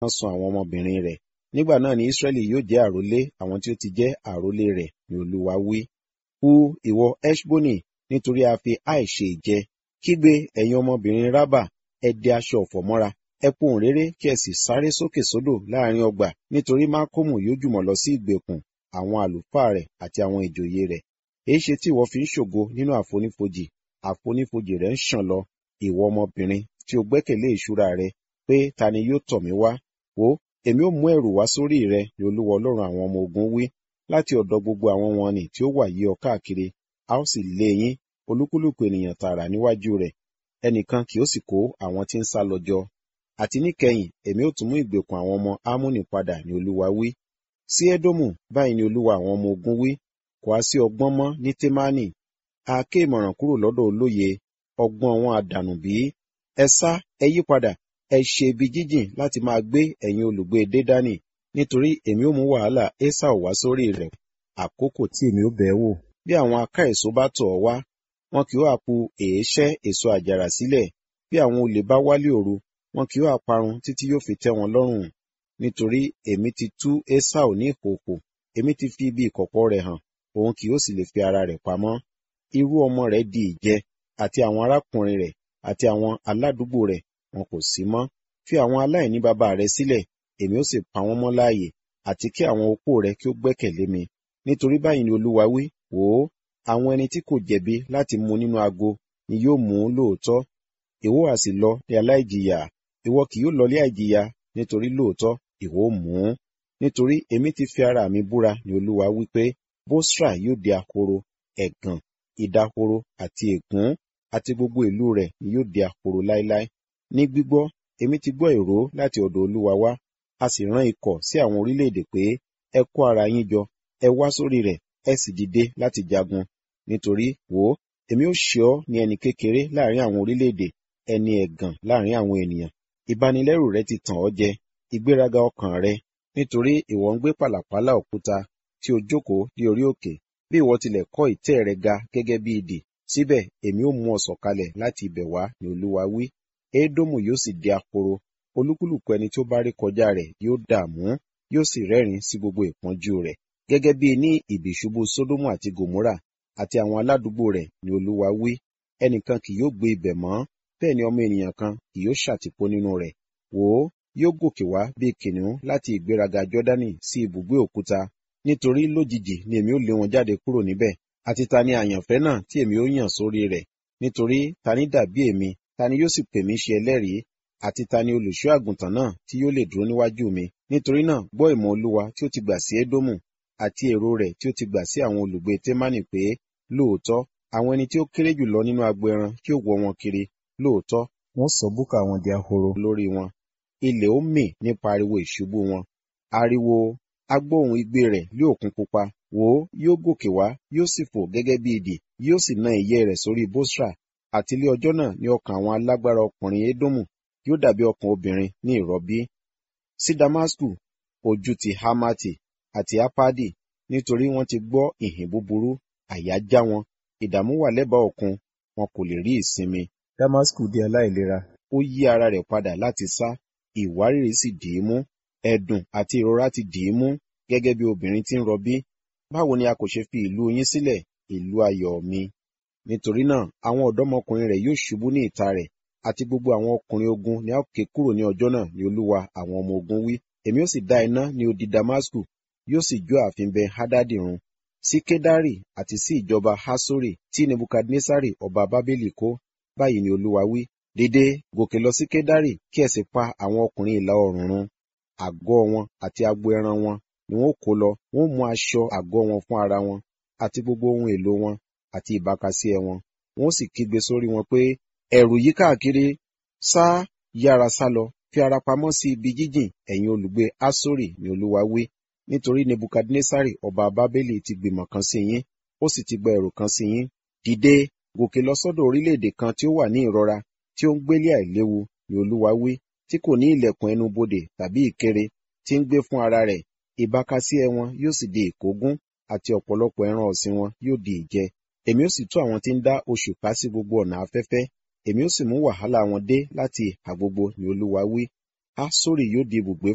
wọ́n sun àwọn ọmọbìnrin rẹ̀ nígbà náà ni Ísírẹ́lì yóò jẹ́ àrólé àwọn tí ó ti jẹ́ àrólé rẹ̀ ni Olúwa wí. Hu ìwọ Ẹ́ṣbónì nítorí a fi àìṣe ìjẹ kígbe ẹ̀yin ọmọbìnrin Rábà ẹ dẹ aṣọ ọ̀fọ̀ mọ́ra ẹ pohùn réré kí ẹ sì sáré sókè sódò láàrin ọgbà nítorí Mákòmù yóò jùmọ̀ lọ sí ìgbèkùn àwọn àlùfáà rẹ̀ àti àwọn ìjòyè rẹ̀ èéṣe tí ìwọ fi ń ṣògo nínú àfonífojì àfonífojì rẹ̀ ń ṣàn lọ ìwọ ọmọbìnrin tí o gbẹ́kẹ̀lé ìṣúra rẹ pé ta ni yóò tọ̀ mí wá wò èmi ó mú ẹ̀rù wá sórí rẹ ni Olúwa Ọlọ́run àwọn ọmọ ogun wí láti ọ̀dọ̀ gbogbo àwọn wọn nì tí ó wà yí ọ káàkiri a ó sì lé yín olúkúlùkù ènìyàn tààrà níwájú rẹ̀ ẹnìkan kì ó sì kó àwọn tí ń sá lọ jọ àti níkẹyìn èmi ó tún mú ìgbèkùn àwọn ọmọ Ámónì padà ni Olúwa wí sí Édómù báyìí ni Olúwa àwọn ọmọ ogun wí kò á sí ọgbọ́n mọ́ ní Témánì a ké ìmọ̀ràn kúrò lọ́dọ̀ olóye ọgbọ́n wọn àdànù bí ẹ sá ẹ yí padà ẹ ṣe ibi jíjìn láti máa gbé ẹ̀yin olùgbé Dédánì nítorí èmi ó mú wàhálà Ésáù wá sórí rẹ̀ àkókò tí èmi ó bẹ̀ ẹ́ wò bí àwọn aká èso bá tọ̀ ọ́ wá wọn kì ó àpu èéṣẹ́ èso àjàrà sílẹ̀ bí àwọn olè bá wálé òru wọn kì ó àparun títí yóò fi tẹ́ wọn lọ́rùn nítorí èmi ti tú Ésáù ní ìkòkò èmi ti fi ibi ìkọ̀kọ̀ rẹ̀ hàn òun kì yóò sì lè fi ara rẹ̀ pamọ́ irú ọmọ rẹ̀ di ìjẹ àti àwọn arákùnrin rẹ̀ àti àwọn aládùúgbò rẹ̀ wọn kò sí mọ́ fi àwọn aláìní baba rẹ̀ sílẹ̀ èmi ó sì pa wọ́n mọ́ láàyè àti kí àwọn opó rẹ̀ kí ó gbẹ́kẹ̀lé mi nítorí báyìí ni Olúwa wí wò ó àwọn ẹni tí kò jẹ̀bi láti mu nínú ago ni yóò mú lóòótọ́ ìwọ á sì lọ ní aláìjìyà ìwọ kì yóò lọ ní àìjìyà nítorí lóòótọ́ ìwọ ó mú un nítorí èmi ti fi ara mi búra ni Olúwa wí pé Bósra yóò di ahoro ẹ̀gàn ìdahoro àti ègún àti gbogbo ìlú rẹ̀ ni yóò di ahoro láéláé ní gbígbọ́ èmi ti gbọ́ ìró láti ọ̀dọ̀ Olúwa wá a sì rán ikọ̀ sí àwọn orílẹ̀-èdè pé ẹ kó ara yín jọ ẹ wá sórí rẹ̀ ẹ sì dìde láti jagun nítorí wò ó èmi ó ṣe ọ́ ní ẹni kékeré láàrin àwọn orílẹ̀-èdè ẹni ẹ̀gàn láàrin àwọn ènìyàn ìbanilẹ́rù rẹ ti tàn ọ́ jẹ ìgbéraga ọkàn rẹ nítorí ìwọ ń gbé pàlàpálá òkúta tí o jókòó dé orí òkè bí ìwọ tilẹ̀ kọ́ ìtẹ́ rẹ ga gẹ́gẹ́ bí idì síbẹ̀ èmi ó mú ọ sọ̀kalẹ̀ láti ibẹ̀ wá ni Olúwa wí Édómù yóò sì di ahoro olúkúlùkù ẹni tí ó bá rí kọjá rẹ̀ yóò dààmú yóò sì rẹ́rìn sí gbogbo ìpọ́njú rẹ̀ gẹ́gẹ́ bí ní ìbìṣubú Sódómù àti Gòmórà àti àwọn aládùúgbò rẹ̀ ni Olúwa wí ẹnìkan kì yóò gbé ibẹ̀ mọ́ bẹ́ẹ̀ ni ọmọ ènìyàn kan kì yóò ṣàtìpó nínú rẹ̀ wò ó yóò gòkè wá bí kìnìún láti ìgbéraga Jọ́dánì sí ibùgbé òkúta nítorí lójijì ni èmi ó lé wọn jáde kúrò níbẹ̀ àti ta ni àyànfẹ́ náà tí èmi ó yàn sórí rẹ̀ nítorí ta ni dàbí èmi ta ni yóò sì pè mí ṣe ẹlẹ́rìí àti ta ni olùṣọ́ àgùntàn náà tí yóò lè dúró níwájú mi nítorí náà gbọ́ ìmọ̀ Olúwa tí ó ti gbà sí Édómù àti èrò rẹ̀ tí ó ti gbà sí àwọn olùgbé Témánì pé lóòótọ́ àwọn ẹni tí ó kéré jùlọ nínú agbo ẹran kí ó wọ́ wọn kiri lóòótọ́ wọ́n sọ búkà wọn di ahoro lórí wọn ilẹ̀ ó mì nípa ariwo ìṣubú wọn ariwo agbóhùn igbe rẹ̀ lé òkun pupa wò ó yóò gòkè wá yóò sì fò gẹ́gẹ́ bí idì yóò sì na ìyẹ́ rẹ̀ sórí Bósra àti ilé ọjọ́ náà ní ọkàn àwọn alágbára ọkùnrin Édómù yóò dàbí ọkàn obìnrin ní ìrọbí sí Damasku ojú ti Hamati àti Apadi nítorí wọ́n ti gbọ́ ìhìn búburú àyà já wọn ìdààmú wà lẹ́bàá òkun wọn kò lè rí ìsinmi Damasku di aláìlera ó yí ara rẹ̀ padà láti sá ìwárìrì sì dì í mú ẹ̀dùn àti ìrora ti dì í mú gẹ́gẹ́ bí obìnrin tí ń rọbí báwo ni a kò ṣe fi ìlú yín sílẹ̀ ìlú ayọ̀ mi nítorí náà àwọn ọ̀dọ́mọkùnrin rẹ̀ yóò ṣubú ní ìta rẹ̀ àti gbogbo àwọn ọkùnrin ogun ni a ó ké kúrò ní ọjọ́ náà ni Olúwa àwọn ọmọ ogun wí èmi ó sì dá iná ní odi Damasku yóò sì jó ààfin bẹ Hadadi run sí Kedari àti sí ìjọba Hasori tí Nebukadnesari ọba Bábélì kó báyìí ni Olúwa wí dìde gòkè lọ sí Kedari kí ẹ sì pa àwọn ọkùnrin ìlà oòrùn run àgọ́ wọn àti agbo ẹran wọn ni wọn kó lọ wọn mú aṣọ àgọ́ wọn fún ara wọn àti gbogbo ohun èlò wọn àti ìbákasíẹ wọn wọn sì kígbe sórí wọn pé ẹ̀rù yí káàkiri sá yára sá lọ fi ara pamọ́ sí ibi jíjìn ẹ̀yin olùgbé Asori ni Olúwa wí nítorí Nebukadnesari ọba Bábélì ti gbìmọ̀ kan sí yín ó sì ti gba ẹ̀rù kan sí yín dìde gòkè lọ sọ́dọ̀ orílẹ̀-èdè kan tí ó wà ní ìrora tí ó ń gbélé àìléwu ni Olúwa wí tí kò ní ilẹ̀kùn ẹnu bodè tàbí ìkéré tí ń gbé fún ara rẹ̀ ìbákasíẹ wọn yóò sì di ìkógun àti ọ̀pọ̀lọpọ̀ ẹran ọ̀sìn wọn yóò di ìjẹ èmi ó sì tú àwọn tí ń dá oṣù ká sí gbogbo ọ̀nà afẹ́fẹ́ èmi ó sì mú wàhálà wọn dé láti ìhà gbogbo ni Olúwa wí Asori yóò di ibùgbé